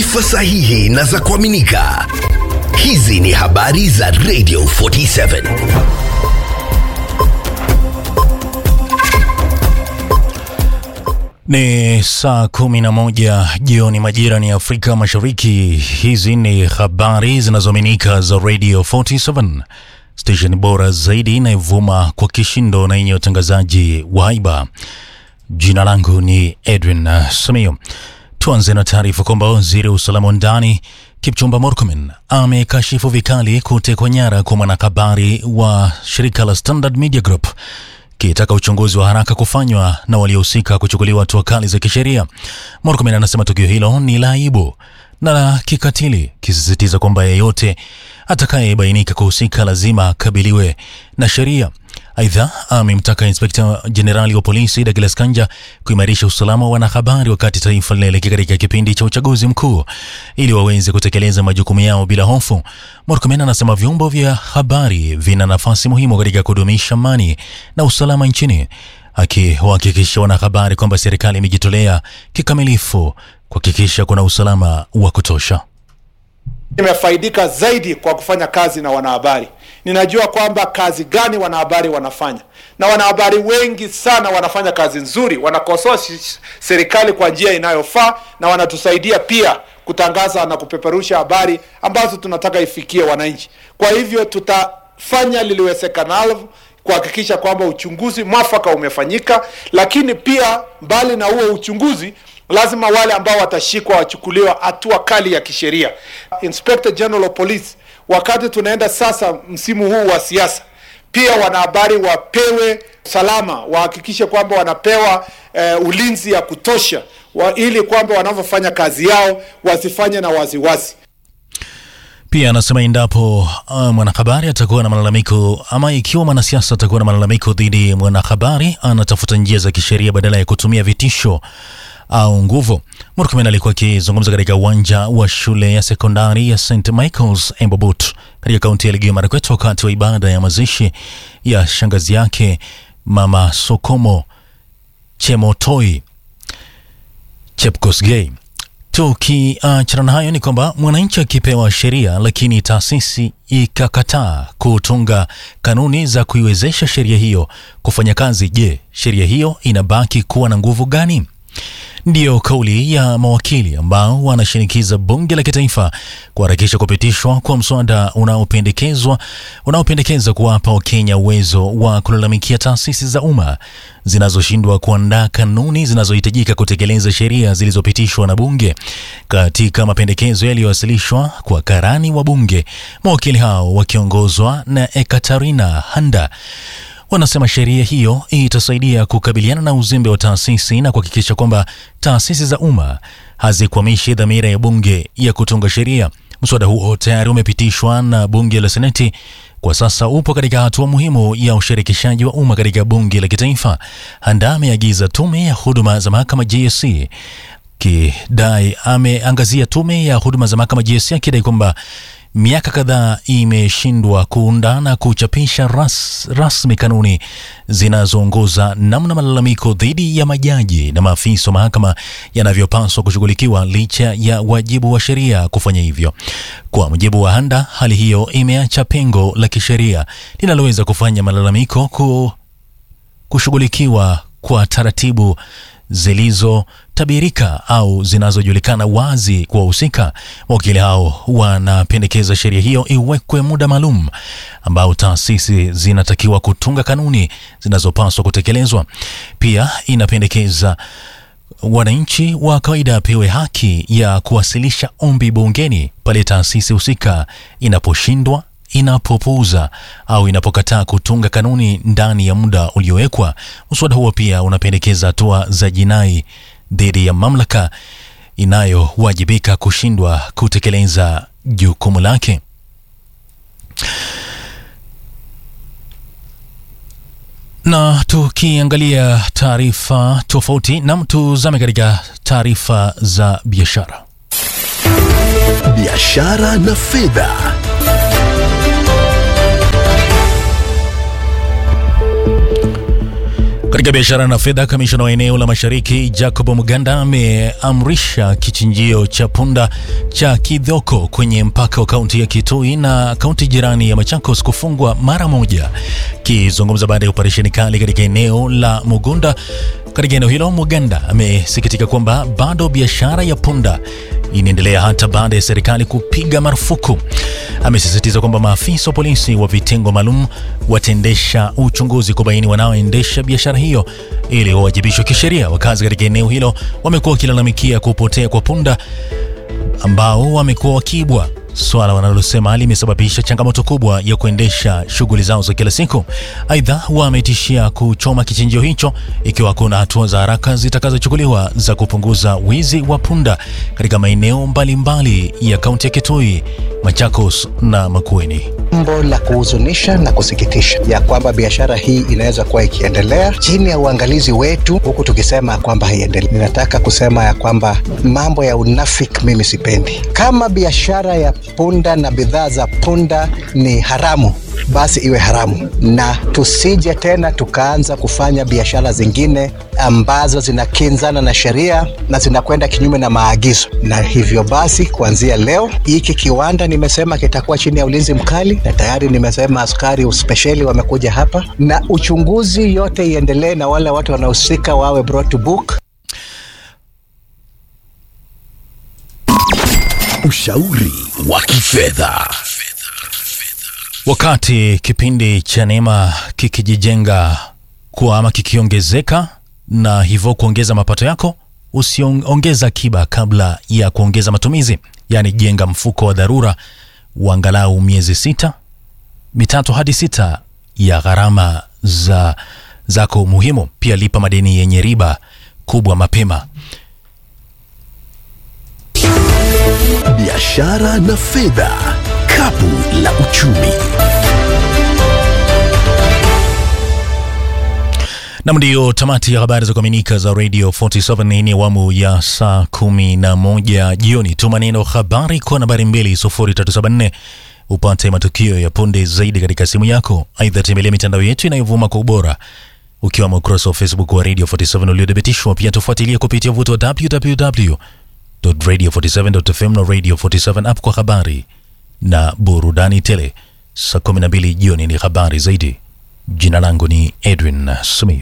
taarifa sahihi na za kuaminika. Hizi ni habari za Radio 47. Ni saa kumi na moja jioni majira ni Afrika Mashariki. Hizi ni habari zinazoaminika za Radio 47, station bora zaidi inayovuma kwa kishindo na yenye utangazaji wa haiba. Jina langu ni Edwin uh, Samio. Tuanze na taarifa kwamba waziri wa usalama wa ndani Kipchumba Murkomen amekashifu vikali kutekwa nyara kwa mwanahabari wa shirika la Standard Media Group kitaka uchunguzi wa haraka kufanywa na waliohusika kuchukuliwa hatua kali za kisheria. Murkomen anasema tukio hilo ni la aibu na la kikatili, kisisitiza kwamba yeyote atakayebainika kuhusika lazima akabiliwe na sheria. Aidha, amemtaka inspekta jenerali wa polisi Douglas Kanja kuimarisha usalama wa wanahabari wakati taifa linaelekea katika kipindi cha uchaguzi mkuu ili waweze kutekeleza majukumu yao bila hofu. Murkomen anasema vyombo vya habari vina nafasi muhimu katika kudumisha amani na usalama nchini, akiwahakikisha wanahabari kwamba serikali imejitolea kikamilifu kuhakikisha kuna usalama wa kutosha. Nimefaidika zaidi kwa kufanya kazi na wanahabari. Ninajua kwamba kazi gani wanahabari wanafanya, na wanahabari wengi sana wanafanya kazi nzuri, wanakosoa serikali kwa njia inayofaa na wanatusaidia pia kutangaza na kupeperusha habari ambazo tunataka ifikie wananchi. Kwa hivyo tutafanya liliwezekanalo kuhakikisha kwamba uchunguzi mwafaka umefanyika, lakini pia mbali na huo uchunguzi lazima wale ambao watashikwa wachukuliwa hatua kali ya kisheria. Inspector General of Police, wakati tunaenda sasa msimu huu wa siasa, pia wanahabari wapewe salama, wahakikishe kwamba wanapewa eh, ulinzi ya kutosha wa, ili kwamba wanavyofanya kazi yao wasifanye na waziwazi. Pia anasema endapo uh, mwanahabari atakuwa na malalamiko ama ikiwa mwanasiasa atakuwa na malalamiko dhidi ya mwanahabari, anatafuta njia za kisheria badala ya kutumia vitisho au nguvu. Murkomen alikuwa akizungumza katika uwanja wa shule ya sekondari ya St Michael's Embobot katika kaunti ya Elgeyo Marakwet wakati wa ibada ya mazishi ya shangazi yake Mama Sokomo Chemotoi Chepkosgei. Tukiachana na hayo ni kwamba mwananchi akipewa sheria lakini taasisi ikakataa kutunga kanuni za kuiwezesha sheria hiyo kufanya kazi, je, sheria hiyo inabaki kuwa na nguvu gani? Ndiyo kauli ya mawakili ambao wanashinikiza bunge la kitaifa kuharakisha kupitishwa kwa mswada unaopendekezwa unaopendekeza kuwapa Wakenya uwezo wa kulalamikia taasisi za umma zinazoshindwa kuandaa kanuni zinazohitajika kutekeleza sheria zilizopitishwa na bunge. Katika mapendekezo yaliyowasilishwa kwa karani wa bunge, mawakili hao wakiongozwa na Ekaterina Handa wanasema sheria hiyo itasaidia kukabiliana na uzembe wa taasisi na kuhakikisha kwamba taasisi za umma hazikwamishi dhamira ya bunge ya kutunga sheria. Mswada huo tayari umepitishwa na bunge la Seneti, kwa sasa upo katika hatua muhimu ya ushirikishaji wa umma katika bunge la kitaifa. Handa ameagiza tume ya huduma za mahakama JSC kidai ameangazia tume ya huduma za mahakama JSC akidai kwamba miaka kadhaa imeshindwa kuunda na kuchapisha ras, rasmi kanuni zinazoongoza namna malalamiko dhidi ya majaji na maafisa wa mahakama yanavyopaswa kushughulikiwa licha ya wajibu wa sheria kufanya hivyo. Kwa mujibu wa Handa, hali hiyo imeacha pengo la kisheria linaloweza kufanya malalamiko ku, kushughulikiwa kwa taratibu zilizotabirika au zinazojulikana wazi kwa wahusika. Wakili hao wanapendekeza sheria hiyo iwekwe muda maalum ambao taasisi zinatakiwa kutunga kanuni zinazopaswa kutekelezwa. Pia inapendekeza wananchi wa kawaida apewe haki ya kuwasilisha ombi bungeni pale taasisi husika inaposhindwa inapopuuza au inapokataa kutunga kanuni ndani ya muda uliowekwa. Mswada huo pia unapendekeza hatua za jinai dhidi ya mamlaka inayowajibika kushindwa kutekeleza jukumu lake. Na tukiangalia taarifa tofauti, nam tuzame katika taarifa za biashara. Biashara na fedha. Katika biashara na fedha, kamishna wa eneo la mashariki Jacob Muganda ameamrisha kichinjio cha punda cha Kidhoko kwenye mpaka wa kaunti ya Kitui na kaunti jirani ya Machakos kufungwa mara moja. Akizungumza baada ya operesheni kali katika eneo la Mugunda katika eneo hilo, Muganda amesikitika kwamba bado biashara ya punda inaendelea hata baada ya serikali kupiga marufuku. Amesisitiza kwamba maafisa wa polisi wa vitengo maalum wataendesha uchunguzi kubaini wanaoendesha biashara hiyo ili wawajibishwe kisheria. Wakazi katika eneo hilo wamekuwa wakilalamikia kupotea kwa punda ambao wamekuwa wakiibwa, swala wanalosema limesababisha changamoto kubwa ya kuendesha shughuli zao za kila siku. Aidha, wametishia kuchoma kichinjio hicho ikiwa kuna hatua za haraka zitakazochukuliwa za kupunguza wizi wa punda katika maeneo mbalimbali ya kaunti ya Kitui, Machakos na Makueni. Jambo la kuhuzunisha na kusikitisha ya kwamba biashara hii inaweza kuwa ikiendelea chini ya uangalizi wetu, huku tukisema kwamba haiendelei. Ninataka kusema ya kwamba mambo ya unafiki mimi sipendi. Kama biashara ya punda na bidhaa za punda ni haramu, basi iwe haramu, na tusije tena tukaanza kufanya biashara zingine ambazo zinakinzana na sheria na zinakwenda kinyume na maagizo. Na hivyo basi, kuanzia leo hiki kiwanda nimesema kitakuwa chini ya ulinzi mkali, na tayari nimesema askari spesheli wamekuja hapa, na uchunguzi yote iendelee, na wale watu wanaohusika wawe brought to book. Ushauri wa kifedha. Wakati kipindi cha neema kikijijenga kuwa ama kikiongezeka na hivyo kuongeza mapato yako, usiongeza akiba kabla ya kuongeza matumizi. Yaani, jenga mfuko wa dharura wa angalau miezi sita mitatu hadi sita ya gharama za zako muhimu. Pia lipa madeni yenye riba kubwa mapema. Biashara na fedha, kapu la uchumi. Nam, ndiyo tamati ya habari za kuaminika za Radio 47. Hii ni awamu ya saa kumi na moja jioni. Tuma neno habari kwa nambari 20374 upate matukio ya punde zaidi katika simu yako. Aidha, tembelea mitandao yetu inayovuma kwa ubora ukiwamo ukurasa wa Facebook wa Radio 47 uliothibitishwa. Pia tufuatilie kupitia vuto wa www.radio47.fm na Radio 47 app kwa habari na burudani tele. Saa 12 jioni ni habari zaidi. Jina langu ni Edwin Sumio.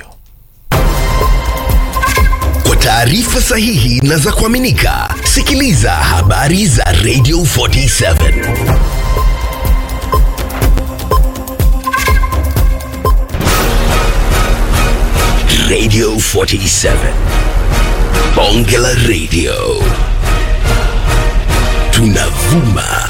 Kwa taarifa sahihi na za kuaminika, sikiliza habari za Radio 47. Radio 47. Bonge la Radio. Tunavuma